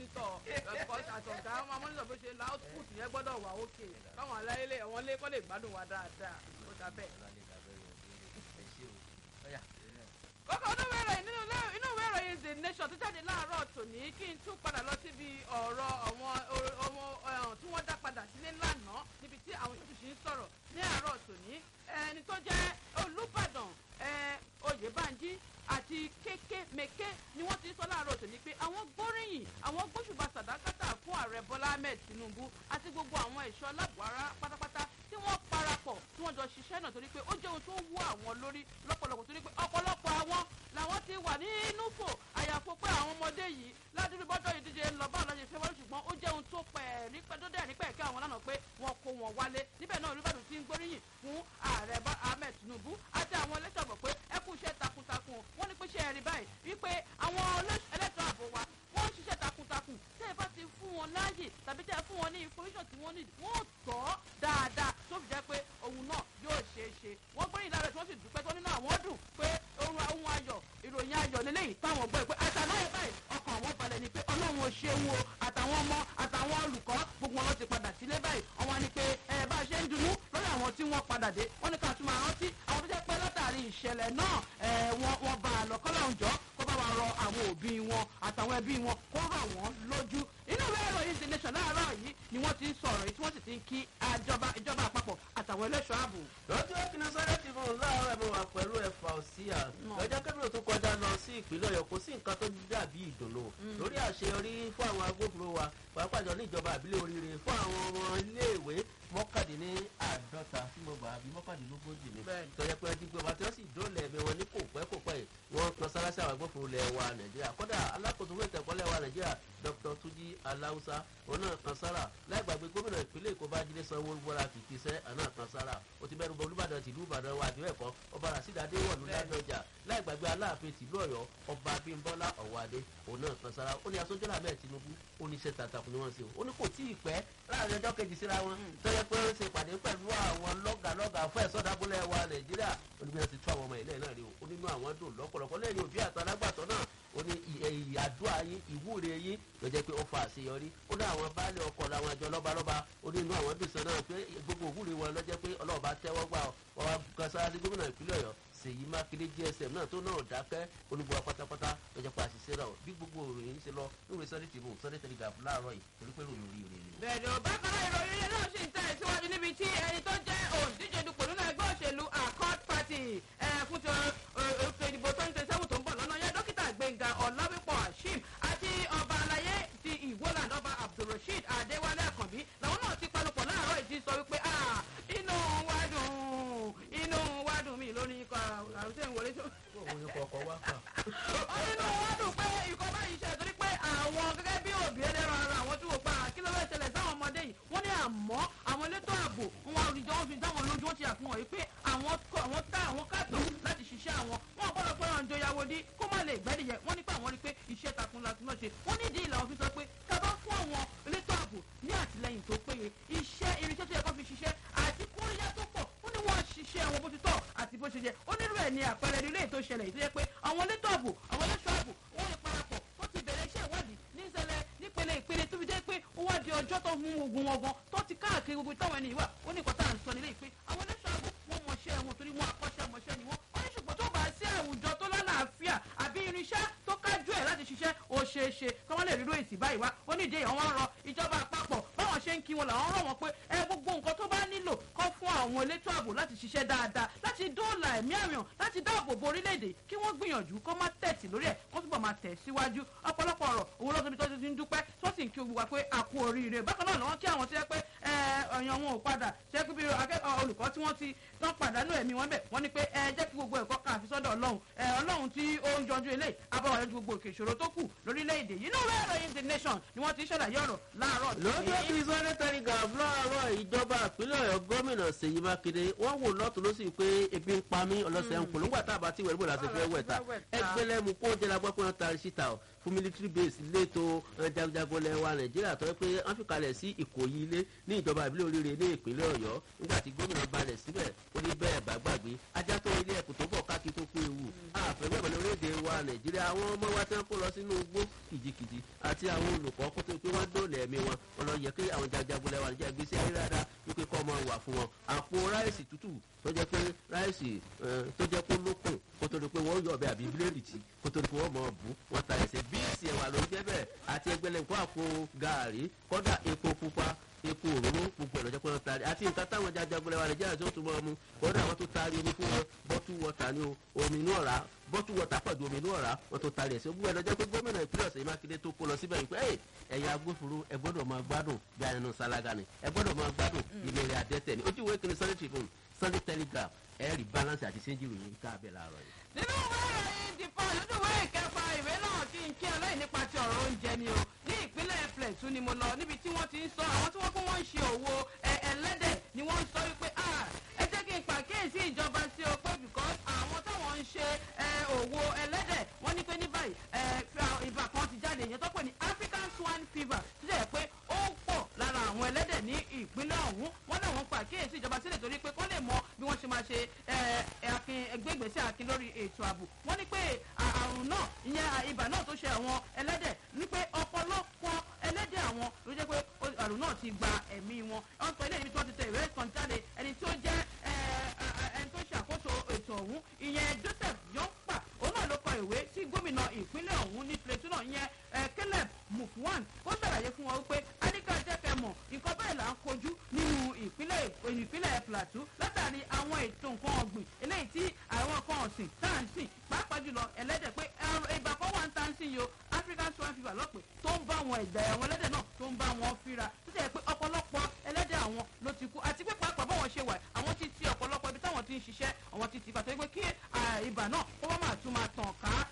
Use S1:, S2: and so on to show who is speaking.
S1: mọ́nítọ̀ ẹ̀kọ́ àtọ̀gá wọn máa mọ́nítọ̀ bó ṣe la output yẹn gbọ́dọ̀ wà ókè káwọn aláìlẹ̀ wọn lé kọ́ lè gbádùn wa dáadáa ó dà bẹ́ẹ̀. kókó inú ìwé ìròyìn nínú ilé- inú ìwé ìròyìn the nation tó jáde láàárọ̀ tòní kí n tún padà lọ síbi ọ̀rọ̀ àwọn ọmọ ẹ̀hàn tí wọ́n dá padà sílé lánàá níbi tí àwọn tó sì ń sọ̀rọ̀ ní àárọ̀ tòní ẹni tó jẹ́ olùbàdàn ẹ̀, oyèbánjí àti kéké meke ni wọ́n ti sọ láàárọ̀ tòní pé àwọn gbóríyìn àwọn gbóṣùbà sàdákàtà fún ààrẹ bọ́lá ahmed tinubu àti gbogbo àwọn ẹ̀ṣọ́ aláàbòárá pátápátá tí wọ́n parapọ̀ tí wọ́n jọ ṣiṣẹ́ náà torí pé ó jẹ́ ohun tó wú àwọn lórí lọ́pọ̀lọpọ̀ torí pé ọ̀pọ̀lọpọ̀ àwọn làwọn ti wà nínú fò àyàfo pé àwọn ọmọdé yìí ládùúgbò bọ́jọ́ ìdíje ń lọ báwọn lọ́jọ́ ìfẹ́ wọlé ṣùgbọ́n ó jẹ́ ohun tó pẹ̀ ní pẹ́dọ́dẹ́ ní pẹ̀kẹ́ àwọn lánàá pé wọ́n kó wọn wálé níbẹ̀ náà olùbàdàn ti ń gbóríyìn fún ààrẹ bá ahmed tinubu àti àwọn ẹlẹ́tọ̀ bọ̀ pé ẹ kú iṣẹ́ takuntakun wọ́n ní pé ṣe ẹ̀rí báyìí wípé àwọn olóṣ- ẹlẹ́tọ̀ ààbò wa wọ́n ń ṣiṣẹ́ takuntakun tẹ́ ẹ bá ti fún wọn láàyè tàbí tẹ́ ẹ fún wọn ní information tí wọ́n ní wọ́n tọ́ dáadáa tó fi jẹ́ pé òun náà yóò ṣeé ṣe wọ́n gbóríyìn lára tí wọ́n sì dúpẹ́ tó nínú àwọn dùn pé ohun ohun ayọ̀ ìròyìn ayọ̀ lélẹ́yìí táwọn gbọ́ ẹ pé àtàláyé báyìí ọkàn àwọn balẹ̀ ni pé ọlọ́run ò ṣeun o àtàwọn ọmọ àtàwọn olùkọ́ gbogbo wọn ti padà sílé báyìí ọwọ́n ni pé ẹ bá a ṣe ń dunú lórí àwọn tí wọ́n padà dé wọ́n ní ká tún máa rántí àwọn tó jẹ́ pé látàrí ìṣẹ̀lẹ̀ náà ẹ wọ́n wọ́n bá a lọ kọ́lá òǹjọ́ kó bá wa rọ àwọn òbí wọn àtàwọn ẹbí wọn kó rọ̀ wọ́n lójú inú ìwé ìròyìn the nation láàárọ̀ yìí ni wọ́n ti ń sọ̀rọ̀ yìí tí wọ́n sì ti ń kí àjọba ìjọba àpapọ̀ àtàwọn ẹlẹ́ṣọ́ ààbò.
S2: lọ́jọ́ kìnnà sáré ti fún un láàárọ̀ ẹ̀mọ́ wa pẹ̀lú ẹ̀fà òsíà lọ́jọ́ kẹ́bílò tó kọjá lọ sí ìpínlẹ̀ ọ̀yọ́ kò sí nǹkan tó dàbí ìdùnnú lórí àṣeyọrí fún àwọn agbófinró wa pàápàá jọ ní ìjọba àbílẹ̀ oríire fún àwọn ọmọ iléèwé mọ́kàdínní àádọ́ta tí mo gbà bí mọ́kàdínlógójì ni
S1: Bẹ́ẹ̀ni.
S2: tọ́jà pé wọ́n ti gbé wa tí wọ́n sì dóòlà ẹ̀mí wọn ní kò pẹ́ kò pẹ́ yìí wọ́n kan sára sí àwọn agbófinró lẹ̀ wa nàìjíríà kódà alákòóso fún ìtẹ̀kọ́ lẹ̀ wa nàìjíríà dr tuji aláwùsá òun náà kan sára láì gbàgbé gómìnà ìpínlẹ̀ èkó bá jílé sanwó wọra kìkì sẹ́ àná kan sára ó ti bẹ́ẹ̀ olúbàdàn tìlú ìbàdàn wa àdéhùn ẹ̀kọ́ ọba rasídàdé wọ̀lú ládọjà láì gbàgbé aláàfin tìlú ọ̀yọ́ ọba abímbọ́lá ọ̀wádé òun náà kan sára ó ní asọ́jọ́lá mẹ́ẹ̀ tinubu ó ní iṣẹ́ tàtàkùn ni wọ́n ṣe ó ní kò tí ì pẹ́ láàrin ọjọ́ kejì síra wọn tọ́jọ́ pé ó ń ṣe ìpàdé pẹ̀lú àwọn lọ́gàlọ́gà fún ẹ̀sọ́ dábúlẹ̀ wa nàìjíríà ó ní bí wọ́n ti tú àwọn ọmọ ilẹ̀ náà rí o ó nínú àwọn dùn lọ́pọ̀lọpọ̀ lẹ́yìn òbí àtàlágbàtọ́ náà ó ní ìyàdúrà yín ìwúre yín ló jẹ́ pé ó fa àṣeyọrí ó ní àwọn baálé ọkọ̀ làwọn àjọ lọ́balọ́ba ó ní inú àwọn dùn sọ náà pé gbogbo òwúre wọn ló jẹ́ pé ọlọ́ọ̀bá tẹ́wọ́ gbà ọ́ wá kan sára ní gómìnà ìpínlẹ̀ ọ̀yọ́ ṣèyí mákindé gsm náà tó náà dákẹ́ onígbọ́ pátápátá ló jẹ́ pé àṣìṣe náà bí gbogbo òròyìn ṣe lọ lórí sunday tv sunday telegraph láàárọ̀ yìí torí pé ròyìn orí rẹ̀ ni.
S1: bẹ́ẹ̀ni ò bákan náà ìròyìn ilé náà sì ń tẹ̀ síwájú níbi tí ẹni tó jẹ́ òǹdíje dupò nínú ẹgbẹ́ òṣèlú accord party ẹ̀ fún ti ètò ìdìbò twenty twenty seven tó ń bọ̀ lọ́nà yẹn dókítà gbẹ̀ngà ọ̀làwípọ̀ hashim àti ọba àlàyé ti ìwọ́land ọba abdulrasheed adéwálé àkànbí làwọn náà ti panupọ̀ láàárọ̀ ìdí sọ wípé "Ah, inú wa dùn inú wa dùn mí lórí ikọ̀ àrùn tẹ̀ ń wọlé tó
S2: òun ni kọ̀ọ̀kan wá kà.
S1: ó nínú wọn dùn pé ikọ̀ báyìí ṣe torí pé àwọn gẹ́gẹ́ bí òbí ẹlẹ́ran ara àwọn tí wò pa kí ló fẹ́ ṣẹlẹ̀ sáwọn ọmọdé yìí wọ́n ní àmọ́ àwọn elétò ààbò wọn àrùjọ wọn fi dáwọn lójú wọn ti àfihàn yìí pé àwọn kọ àwọn tá àwọn kàtó láti ṣiṣẹ́ àwọn wọn gbọ́dọ̀ pé ọ̀njọ ìyàwó dí kó má lè gbẹ́dìyẹ wọ́n ní pé àwọn rí pé iṣẹ́ takuntakun náà ṣe wọ́n ní ìdí ìlà òfin sọ pé kábà fún àwọn elétò ààbò ní àtìlẹyìn tó péye iṣẹ́ irinṣẹ́ tó yẹ kó fi ṣiṣẹ́ àti kóríyá tó pọ̀ ó ní wọ́n ṣiṣẹ́ wọn bó ti tọ́ àti bó ṣe yẹ ó nírú ẹ̀ ní àpẹẹrẹ ilé ètò ìṣẹ̀lẹ̀ yìí tó yẹ pé àwọn elétò ààbò àwọn ẹlẹ́ṣọ́ ààbò wọ́n lè parapọ̀ wọ́n ti bẹ̀rẹ̀ iṣẹ́ ìwádìí ní ìṣẹ̀lẹ̀ nípele ìpele tó fi jẹ́ pé ó wá di ọjọ́ tó mú ogun wọn gan tó ti káàkiri gbogbo táwọn ẹni wà ó ní ìkọ́tà à ń sọ nílé ìpè àwọn ẹlẹ́ṣọ́ ààbò wọ́n mọṣẹ́ wọn torí wọ́n akọ́ṣẹ́mọṣẹ́ ni wọ́n wọ́n ní ṣùgbọ́n tó bá sí àwùjọ tó lálàáfíà àbí irinṣẹ́ tó kájú ẹ̀ láti ṣiṣẹ́ ó ṣeé ṣe kí wọ́n lè ríró èsì báyìí wá ó ní ìdí èèyàn wọn rọ ìjọba àpapọ̀ báwọn ṣe ń kí wọn làwọn rọ̀ wọn pé ẹ gbogbo nǹkan tó bá nílò kọ́ fún àwọn elétò ààbò láti ṣiṣẹ́ dáadáa láti dóòlà ẹ̀mí àrùn láti dáàbò bo orílẹ̀-èdè kí wọ́n gbìyànjú kó má tẹ̀sí lórí ẹ̀ kó túbọ̀ máa tẹ̀ síwájú ọ̀pọ̀lọpọ̀ ọ̀rọ̀ òun lọ́sọ̀bí tó ti ń dúpẹ́ tó sì ń kí gbogbo wa pé a kú oríire bákan náà lọ́wọ́ kí àwọn tó yẹ pé ọ̀yàn wọn ò padà ṣe pé bí akẹ́kọ̀ọ́ olùkọ́ tí wọ́n ti tán pàdánù ẹ̀mí wọn bẹ̀ wọ́n ní pé ẹ jẹ́ kí gbogbo ẹ̀kọ́ kan àfi sọ́dọ̀ ọlọ́run ẹ ọlọ́run tí ó ń jọjú eléyìí abáwọ̀ yẹn ju gbogbo òkè ìṣòro tó kù lórílẹ̀‐èdè yìí náà rẹ̀ ìròyìn the nation ni wọ́n ti ṣàlàyé ọ̀rọ̀ láàárọ̀
S2: lọ́jọ́ tí sunday telegraph láàárọ̀ ìjọba ìpínlẹ̀ ọ̀yọ́ gómìnà ṣèyí mákindé wọ́n wò lọ́tún ló sì pé ebi ń pa mí ọlọ́sẹ̀ ń polówó àtàbà tí wẹ̀rẹ̀ bò láti fẹ́ wẹ̀ta ẹgbẹ́lẹ́ mu kó jẹ́ lagbọ́ pé wọ́n ta síta ọ̀ fún military base lẹ́tọ̀ jagunjagun lẹ̀ wa nàìjíríà tó yẹ pé wọ́n fi kalẹ̀ sí ìkòyí ilé ní ìjọba ìbílẹ̀ oríire ní ìpínlẹ̀ ọ̀yọ́ nígbà tí gómìnà balẹ̀ síbẹ̀ ó ní bẹ́ẹ̀ bá gbàgbé ajá tó ilé ẹ̀kú tó bọ̀ ká kí tó kó ewu àfẹ́fẹ́ ìbọn orílẹ̀-èdè wa nàìjíríà àwọn ọmọ wa tí wọ́n kó lọ sínú igbó kìjikìji àti àwọn olùkọ́ kó tó pé wọ́n dóòlà ẹ̀mí wọn wọn lọ yẹ kí àwọn jajagunlẹ̀ wa níjà gbèsè ayé dáadáa wípé kọ́ ọmọ wà fún wọn àpò ráìsì tútù tó jẹ́ pé ráìsì tó jẹ́ pé lókùn kó tó di pé wọ́n yọ ọbẹ̀ àbí bíléèdì tí kó tó di pé wọ́n mọ̀ bù wọ́n ta ẹsẹ̀ bíìsì ẹ̀wà ló ń jẹ́ bẹ́ẹ̀ àti ẹgbẹ́lẹ̀ nǹkan àpò gàárì kọ́dà epo pupa epo òróró gbogbo ẹ̀ lọ́jọ́ pé wọ́n taari àti nǹkan táwọn jajagunlẹ̀ wa nàìjíríà tó tún mọ́ ọmú kọ́dà wọ́n tó taari omi fún wọn bọ́tú wọ́tà ní omi inú ọ̀rá bọ́tú wọ́tà pẹ̀lú omi inú ọ̀rá wọ́n tó taari ẹ̀sẹ̀ gbogbo ẹ̀ lọ́jọ́ pé gómìnà ìpínlẹ̀ ọ̀sẹ̀ mákindé tó kó lọ síbẹ̀ yìí pé ẹ̀yin agbófinró ẹ gbọ́dọ̀ máa gbádùn bí ayẹnu sálága ni ẹ gbọ́dọ̀ máa gbádùn ìlérí adẹ́tẹ̀ ni ojú ìwé kìíní sunday tribune sunday telegraph ẹ̀rí balance àti sẹ́ńjì ròyìn ká abẹ́ làárọ̀ yìí.
S1: nínú ìwé ìròyìn dìpọ̀ lójú ìwé ìkẹfà ìwé náà kí n kí ọlọ́yìn nípa ti ọ̀rọ̀ oúnjẹ ni o ní ìpínlẹ̀ plateau ni mo lọ níbi tí wọ́n ti ń sọ àwọn tí wọ́n kún wọ́n ń ṣe òwò ẹlẹ́dẹ̀ ni wọ́n ń sọ wípé ẹ jẹ́ kí n pàkíyèsí ìjọba sí o pé because àwọn táwọn ń ṣe òwò ẹlẹ́dẹ̀ wọ́n ní pé ní báyìí ibà kan ti jáde ìyẹn tó pè ní african swine fever tó jẹ́ pé ó pọ̀ lára àwọn ẹlẹ́dẹ̀ ní ìpínlẹ̀ ọ̀hún wọ́n náà wọ́n pàkíyèsí ìjọba sílẹ̀ torí pé kọ́ lè mọ bí wọ́n ṣe máa ṣe ẹgbẹ́gbèsè akin lórí ètò ààbò wọ́n ní pé àrùn náà ìyẹn ibà náà tó ṣe àwọn ẹlẹ́dẹ̀ ní pé ọ̀pọ̀lọpọ̀ ẹlẹ́dẹ̀ àwọn ló jẹ́ pé àrùn náà ti gba ẹ̀mí wọn wọ́n pè é níbi tí wọ́n ti tẹ ìwé kan jáde ẹni tí ó jẹ́ ẹni tó ṣàkóso ètò ọ̀hún ìyẹn joseph yọ̀ǹpà òun náà ló kọ ìwé sí gómìnà ìpínlẹ̀ ọ̀hún ní plateau náà ìyẹn caleb mufwan kó ṣàlàyé fún wọn wípé anika jẹ́kẹ̀ mọ̀ nǹkan bẹ́ẹ̀ là ń kojú nínú ìpínlẹ̀ ìpínlẹ̀ plateau látàrí àwọn ètò nǹkan ọ̀gbìn eléyìí tí àwọn nǹkan ọ̀sìn tá à ń sìn pàápàá jùlọ ẹlẹ́dẹ̀ pé ibà kan wà ń ta ń sìn yìí o african swine fever lọ́pẹ́ tó ń bá àwọn ẹ̀dá àwọn ẹlẹ́dẹ̀ náà tó ń bá wọn fíra tó jẹ́ pé ọ̀pọ̀lọpọ̀ ẹlẹ́dẹ̀ àwọn ló ti kú àti pé pàápàá báwọn ṣe wà àwọn ti ti ọ̀pọ̀lọpọ̀ ibi táwọn ti ń ṣiṣẹ́ àwọn ti ti pàtó pé kí ibà náà kó wọ́n máa tún máa tàn ká